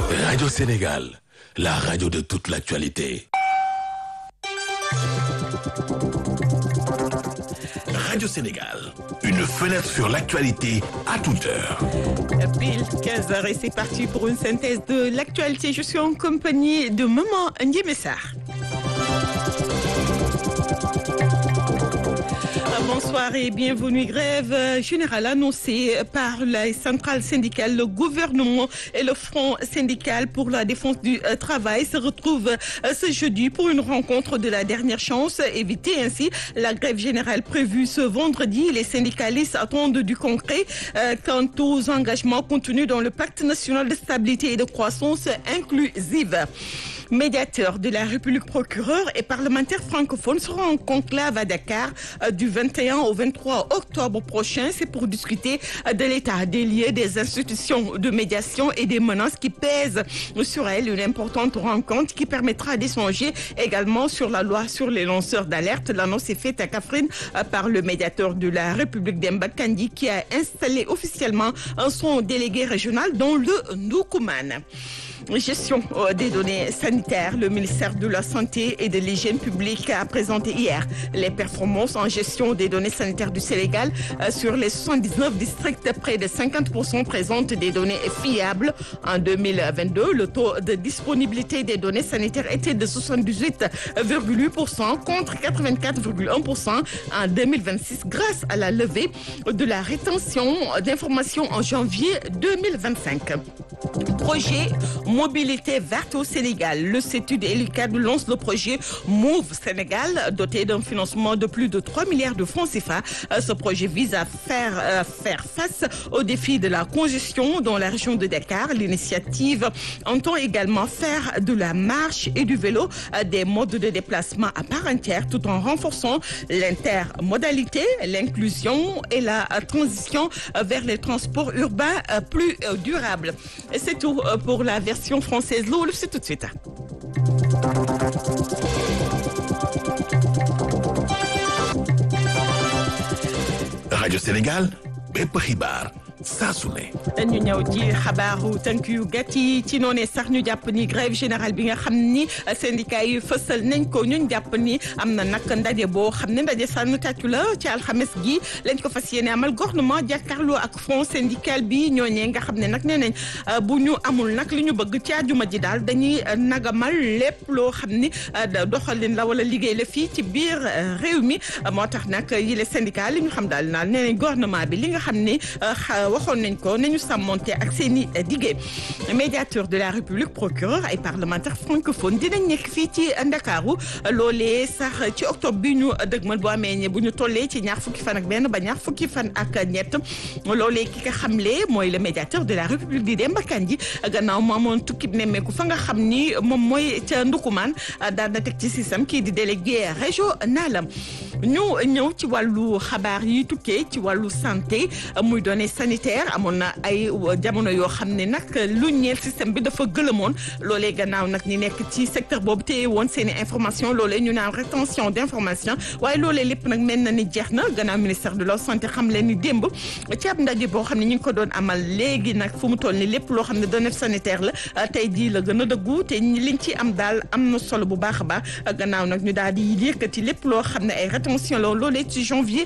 Radio Sénégal, la radio de toute l'actualité. Radio Sénégal, une fenêtre sur l'actualité à toute heure. Pile 15h et c'est parti pour une synthèse de l'actualité. Je suis en compagnie de Maman Ndiemessar. Bonsoir et bienvenue. Grève générale annoncée par les centrales syndicales, le gouvernement et le Front syndical pour la défense du travail se retrouvent ce jeudi pour une rencontre de la dernière chance. Éviter ainsi la grève générale prévue ce vendredi. Les syndicalistes attendent du concret quant aux engagements contenus dans le pacte national de stabilité et de croissance inclusive médiateur de la République procureur et parlementaire francophone sera en conclave à Dakar du 21 au 23 octobre prochain. C'est pour discuter de l'état des lieux des institutions de médiation et des menaces qui pèsent sur elle. Une importante rencontre qui permettra d'échanger également sur la loi sur les lanceurs d'alerte. L'annonce est faite à Kafrine par le médiateur de la République d'Emba Kandi qui a installé officiellement son délégué régional dans le Ndoukoumane gestion des données sanitaires, le ministère de la Santé et de l'Hygiène publique a présenté hier les performances en gestion des données sanitaires du Sénégal. Sur les 79 districts, près de 50% présentent des données fiables. En 2022, le taux de disponibilité des données sanitaires était de 78,8% contre 84,1% en 2026 grâce à la levée de la rétention d'informations en janvier 2025. Projet Mobilité verte au Sénégal. Le CETUD et l'UCAD lancent le projet Move Sénégal, doté d'un financement de plus de 3 milliards de francs CFA. Ce projet vise à faire, à faire face aux défis de la congestion dans la région de Dakar. L'initiative entend également faire de la marche et du vélo des modes de déplacement à part entière tout en renforçant l'intermodalité, l'inclusion et la transition vers les transports urbains plus durables. C'est tout pour la version française. Loolu c'est tout de suite. Radio Sénégal, bépp xibaar saa su ne. ñu ñëw ci xabaaru tënk yu gàtt yi ci noonee sax ñu jàpp ni grève générale bi nga xam ni syndicat yi fësal nañ ko ñu jàpp ni am na nag ndaje boo xam ne ndaje sànnu tàccu la ci alxames gi lañ ko fas yéene amal gouvernement jàkkaarloo ak front syndical bi ñooñee nga xam ne nag nee nañ bu ñu amul nag li ñu bëgg ci àjjuma ji daal dañuy nagamal lépp loo xam ni doxalin la wala liggéey la fii ci biir réew mi moo tax nag yile syndicat li ñu xam daal naal nee nañ gouvernement bi li nga xam ni waxoon nañ ko nañu sàmmonte ak seen i diggé médiateur de la république procureur ay parlementaire francophone dinañ nekk fii ci ndakaaru loolee sax ci octobre bi ñu dëgmal bu amee ñe bu ñu tollee ci ñaar fukki fan ak benn ba ñaar fukki fan ak ñett loolee ki nga xamle mooy le médiateur de la république di Demba Kandji gannaaw mu amoon tukkib nemmeeku fa nga xam ni moom mooy ca Ndukumaan daan na teg ci système kii di délégué régional ñu ñëw ci wàllu xabaar yi tukkee ci wàllu santé muy données sanitaires amoon na ay jamono yoo xam ne nag lu ñeel système bi dafa gëlëmoon loolee gannaaw nag ñi nekk ci secteur boobu téye woon seen i information loolee ñu naan rétention d' information waaye loolee lépp nag mel na ni jeex na gannaaw ministère de la santé xam leen ni démb ci ab ndaje boo xam ne ñu ngi ko doon amal léegi nag fu mu toll ni lépp loo xam ne données sanitaire la tey jii la gën a dëggu te liñ ci am daal am na solo bu baax a baax gannaaw nag ñu daal di yëkkati lépp loo xam ne ay rétention la loolee ci janvier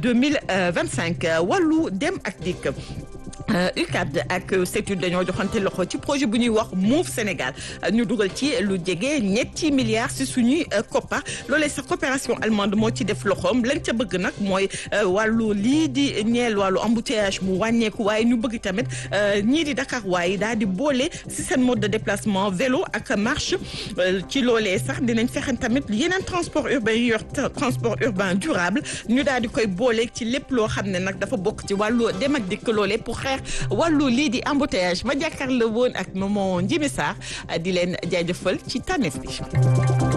2025 wàllu dem ak dikk UCAD ak CETUD dañoo joxante loxo ci projet bu ñuy wax Move Sénégal ñu dugal ci lu jege ñetti milliards si suñuy koppar loolee sax coopération allemande moo ci def loxoom lañ ca bëgg nag mooy wàllu lii di ñeel wàllu embouteillage mu wàññeeku waaye ñu bëgg tamit ñii di Dakar waaye daal di boole si seen mode de déplacement vélo ak marche ci loolee sax dinañ fexe tamit yeneen transport urbain yi yor transport urbain durable ñu daal di koy boole ci lépp loo xam ne nag dafa bokk ci wàllu dem ak dikk loolee pour xeex wàllu lii di embouteillage ma jàkkaarloo woon ak Maman Ndiémé Sarr di leen jaajëfal ci tànneef bi